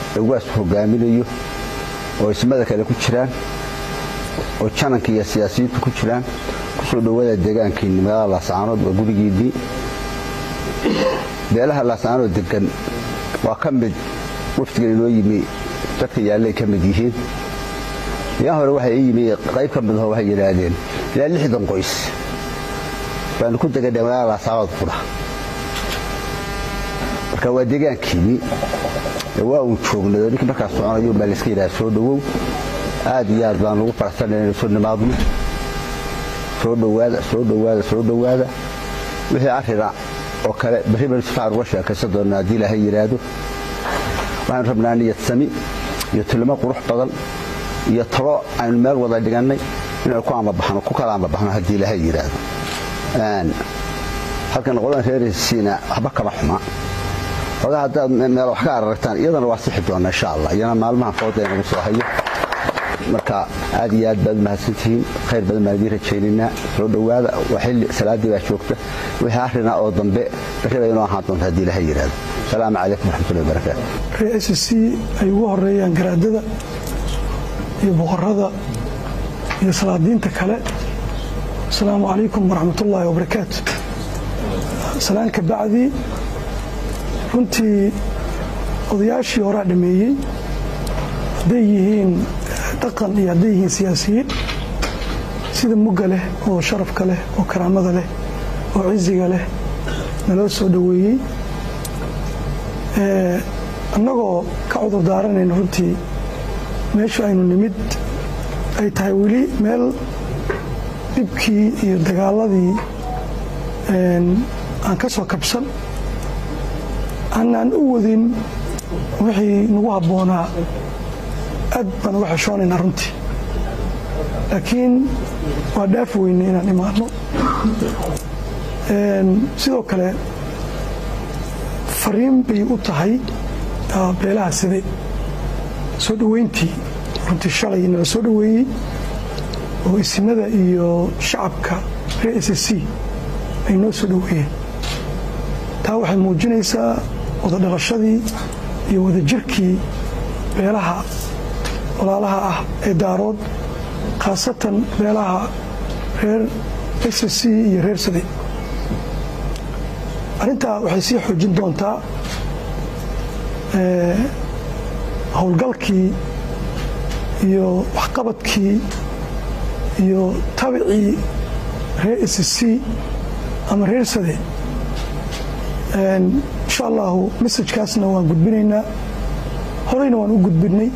ee ugaasku hogaaminayo oo ismada kale ku jiraan oo jananka iyo siyaasiyiintu ku jiraan kusoo dhowaada deegaankiinni magaalada laascaanood waa gurigiinnii beelaha laascaanood degan waa ka mid wafdigan inoo yimi dadka yaallay ka mid yihiin yaa hore waxay ii yimi qayb ka midaho waxay yidhaahdeen ilaa lixdan qoys baanu ku deganay magaalada laascaanood qudha marka waa deegaankiinni waa uun joognado ninkii markaas soconayo baa layska yidhaha soo dhowow aad iyo aad baan ugu faraxsanay inaynu soo nimaadno soo dhowaada soo dhowaada soo dhowaada wixii arrina oo kale berri baynu si fiican uga sheekaysan doonnaa haddii ilaahay yidhaahdo waxaanu rabnaa niyad sami iyo tilmo qurux badan iyo talo aynu meel wada dhigannay inaynu ku amabaxno ku kala amabaxno haddii ilaahay yidhaahdo halkan qodan reerisiina waxba kama xuma ogaa haddaad meel wax ka araragtaan iyadana waa sixi doonna insha allah iyana maalmahan fooda inagu soo hayo marka aad iyo aad baad umahadsantihiin khayr badan baan idiin rajaynaynaa soo dhowaada waa xilli salaaddii baa joogta wixii arrina oo dambe berri bay inoo ahaan doonta haddii ilaha yidhaahdo asalaamu calaykum waraxmatullahi wabarakaatu reer s c ay ugu horeeyaan garaadada iyo boqorada iyo salaadiinta kale asalaamu calaykum waraxmatullaahi wabarakaatu salaan ka bacdi runtii odayaashii horaa dhameeyey hadday yihiin dhaqan iyo hadday yihiin siyaasiyiin sida mugga leh oo sharafka leh oo karaamada leh oo ciziga leh naloo soo dhoweeyey annagoo ka cudur daaranayna runtii meeshu aynu nimid ay tahay weli meel dhibkii iyo dagaaladii aan ka soo kabsan aanaan u wadin wixii nagu habboonaa aad baan uga xeshoonaynaa runtii laakiin waa dhaafi weyne inaan imaanno sidoo kale fariin bay u tahay beelaha side soo dhoweyntii runtii shalay nala soo dhoweeyey oo isimada iyo shacabka reer s c ay noo soo dhoweeyeen taa waxay muujinaysaa wada dhalashadii iyo wadajirkii beelaha walaalaha ah ee daarood khaasatan beelaha reer s c iyo reer sade arrintaa waxay sii xoojin doontaa howlgalkii iyo waxqabadkii iyo tabicii reer s c ama reer sade insha allahu messajkaasna waan gudbinaynaa horeyna waan u gudbinay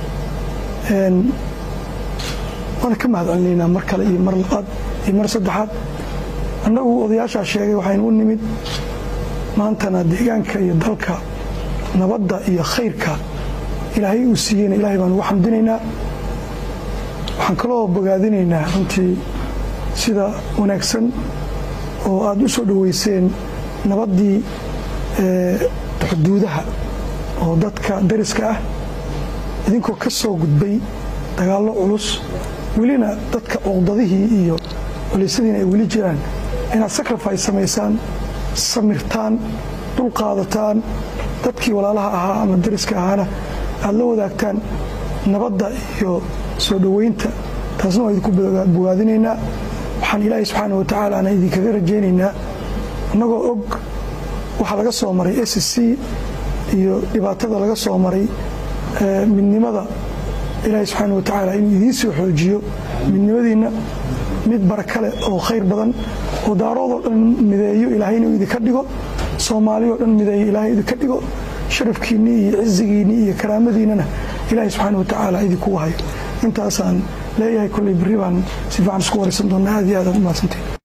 waana ka mahad celinaynaa mar kale iyo mar labaad iyo mar saddexaad annagu odayaashaa sheegay waxaynu u nimid maantana deegaanka iyo dalka nabadda iyo khayrka ilaahay uu siiyeyna ilaahay baan ugu xamdinaynaa waxaan kaloo bogaadinaynaa runtii sida wanaagsan oo aad u soo dhoweyseen nabaddii xuduudaha oo dadka dariska ah idinkoo ka soo gudbay dagaallo culus welina dadka cuqdadihii iyo culiysadiina ay weli jiraan inaad sacrifice samaysaan samirtaan dulqaadataan dadkii walaalaha ahaa ama dariska ahaana aad la wadaagtaan nabadda iyo soo dhoweynta taasna waa idinku bogaadinaynaa waxaan ilaahay subxaana wa tacaalaana idinkaga rajaynaynaa annagoo og waxaa laga soo maray s c iyo dhibaatada laga soo maray midnimada ilaahay subxaana wa tacaala inuu idiin soo xoojiyo midnimadiinna mid barakale oo khayr badan oo daaroodoo dhan mideeyo ilaahay inuu idinka dhigo soomaaliyoo dhan mideeyo ilaahay idinka dhigo sharafkiinnii iyo cizigiinnii iyo karaamadiinnana ilaahay subxaana wa tacaala idinkugu hayo intaasaan leeyahay kolley berri baan si fiican isku waraysan doonnaa aad iyo aad aad u mahadsantahin